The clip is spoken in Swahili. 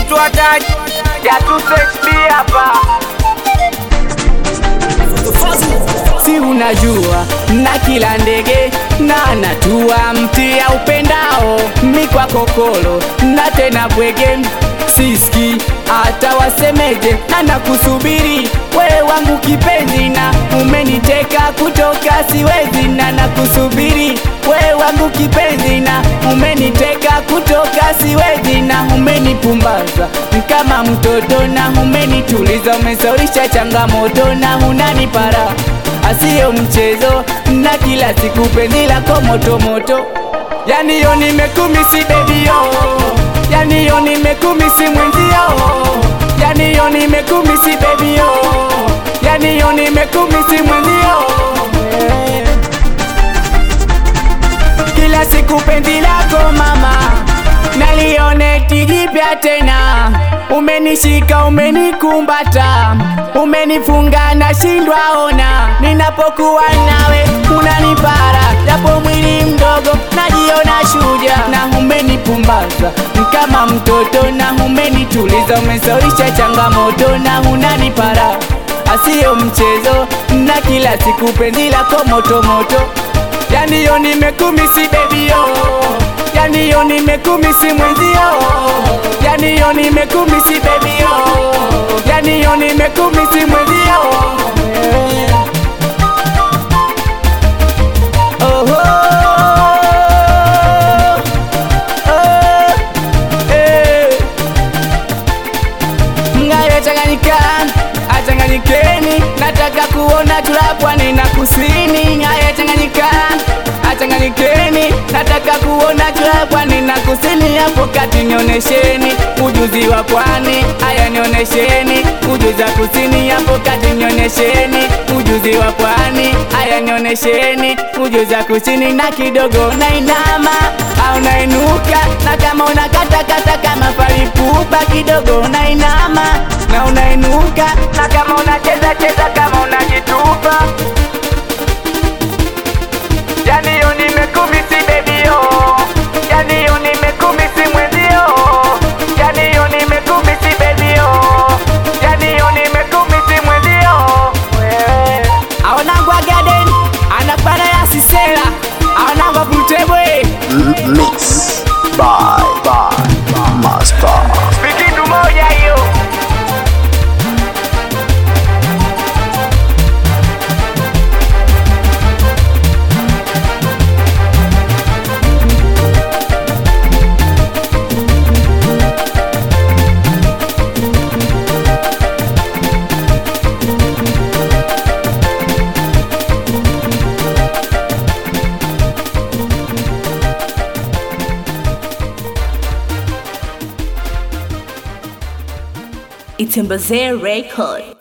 mtoto wa taji jatusHB hapa si unajua na kila ndege na natua mti ya upendao mikwa kokolo na tena bwege siski hata wasemeje na nakusubiri wewe wangu kipenzi na umeniteka kutoka siwezi na nakusubiri wewe wangu kipenzi na umeniteka kutoka siwezi na umenipumbaza kama mtoto na umenituliza umesaulisha changamoto na unanipara asiyo mchezo na kila siku penzi lako motomoto yani yo nimekumisi bebi yo yani yo nimekumisi mwenzio yani yo nimekumisi bebi yo yani yo nimekumisi mwenzio Eh. kila siku penzi lako mama nalione kijipya tena umenishika umenikumbata umenifunga na shindwa ona ninapokuwa nawe unanipara japo mwili mdogo najiona shuja na umenipumbaza kama mtoto na umenituliza umesaulisha changamoto na unanipara asiyo mchezo na kila siku penzi lako motomoto yani yo nimekumisi bebi yo yani yo nimekumisi mwenzio yani yo nimekumisi bebi yo yani yo nimekumisi mwenzio Oho. Oh. Eh. Ngayo changanyika achanganyikeni nataka kuona tula pwani na kusini Ngayo changanyika achanganyikeni nataka kuona tula pwani na kusini hapo kati nionesheni ujuzi wa pwani haya nionesheni ujuzi wa kusini hapo kati nionesheni ujuzi wa pwani haya nionesheni ujuzi wa kusini na kidogo nainama au nainuka na kama unakatakata kama palipupa kidogo nainama na unainuka na kama unacheza cheza kama unajitupa yani yo nimekumisi bebi yo yani yo nimekumisi mwenzio yani yo nimekumisi bebi yo yani yo nimekumisi mwenzio wewe aonangwa garden anapana ya sisera aonangwa putebwe Mix by by Master. vikitu moja hiyo It's Mbazee Record.